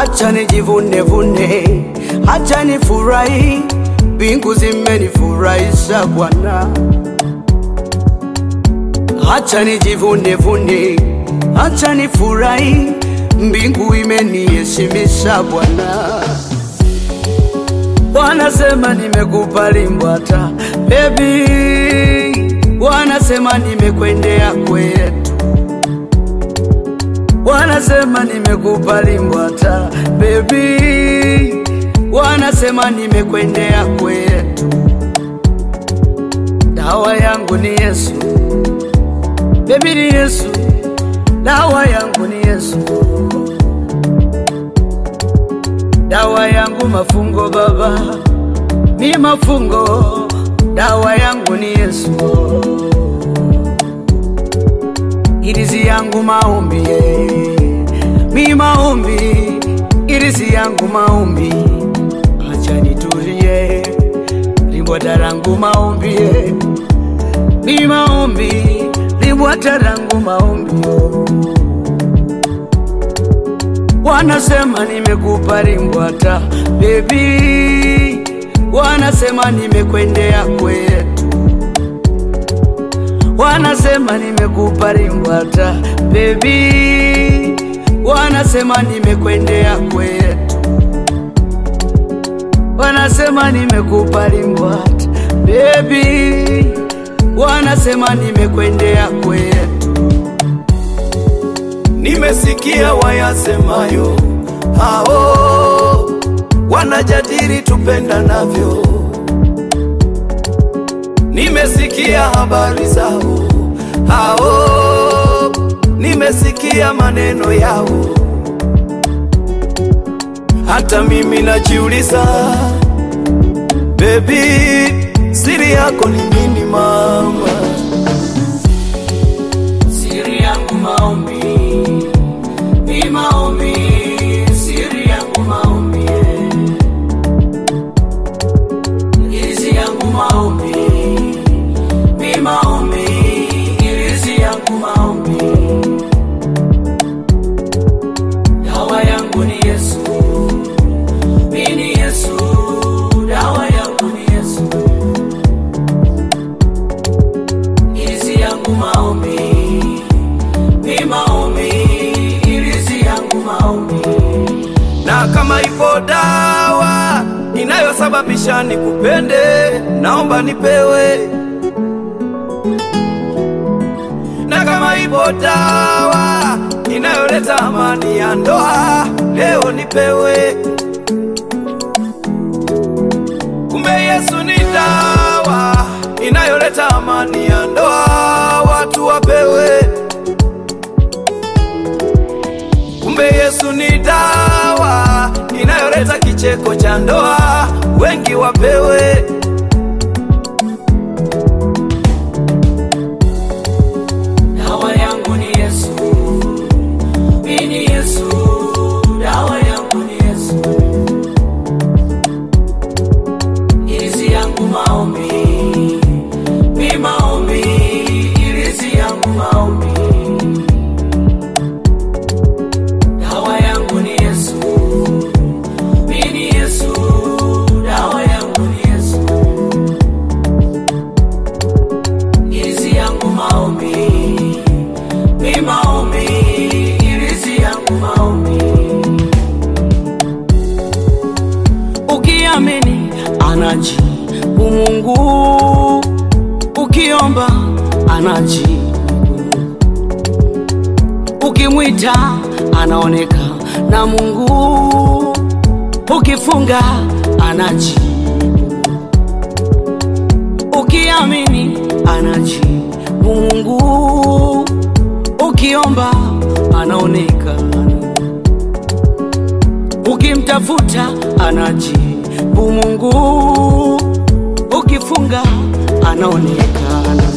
hacha nijivune vune, hacha nifurahi, mbingu zimenifurahisha Bwana. Hacha nijivune vune, hacha nifurahi, mbingu imeniheshimisha Bwana. Wanasema nimekubali Mbwata baby, wanasema nimekwendea kwetu, wanasema nimekubali Mbwata baby, wanasema nimekwendea kwetu. Dawa yangu ni Yesu baby, ni Yesu, dawa yangu ni Yesu, dawa yangu mafungo baba, mi mafungo, dawa yangu ni Yesu, irizi yangu maombi, eh. mi maombi, irizi yangu maombi, acha nitulie, limbwata langu maombi, eh. mi maombi, limbwata langu maombi oh. Wanasema nimekupa limbwata baby, wanasema nimekwendea kwetu, wanasema nimekupa limbwata baby, wanasema nimekwendea kwetu, wanasema nimekupa limbwata baby, wanasema nimekwendea kwetu. Nimesikia wayasemayo hao wanajadili tupendanavyo. Nimesikia habari zao hao, nimesikia maneno yao. Hata mimi najiuliza, bebi, siri yako ni nini mama? Siri yangu maombi, ni maombi, siri yangu maombi, irizi yangu maombi, ni maombi, irizi yangu maombi, dawa yangu ni Yesu, mi ni Yesu, dawa yangu ni Yesu, irizi yangu maombi ni maombi, irizi yangu maombi. na kama ipo dawa inayosababisha nikupende, naomba nipewe. Na kama ipo dawa inayoleta amani ya ndoa, leo nipewe. Kumbe Yesu ni dawa inayoleta amani ya ndoa, watu wapewe. Kumbe Yesu ni dawa inayoleta kicheko cha ndoa, wengi wapewe. Dawa yangu ni Yesu, mimi ni Yesu, dawa yangu ni Yesu, irizi yangu maombi, mi maombi, irizi yangu maombi. Dawa yangu ni Yesu, mimi ni Yesu, dawa yangu ni Yesu. irizi yangu maombi, mi maombi, irizi yangu maombi. Ukiamini anajibu Mungu, ukiomba anajibu, ukimwita anaoneka na Mungu, ukifunga anajibu ukiamini anajibu Mungu, ukiomba anaonekana, ukimtafuta anajibu Mungu, ukifunga anaonekana.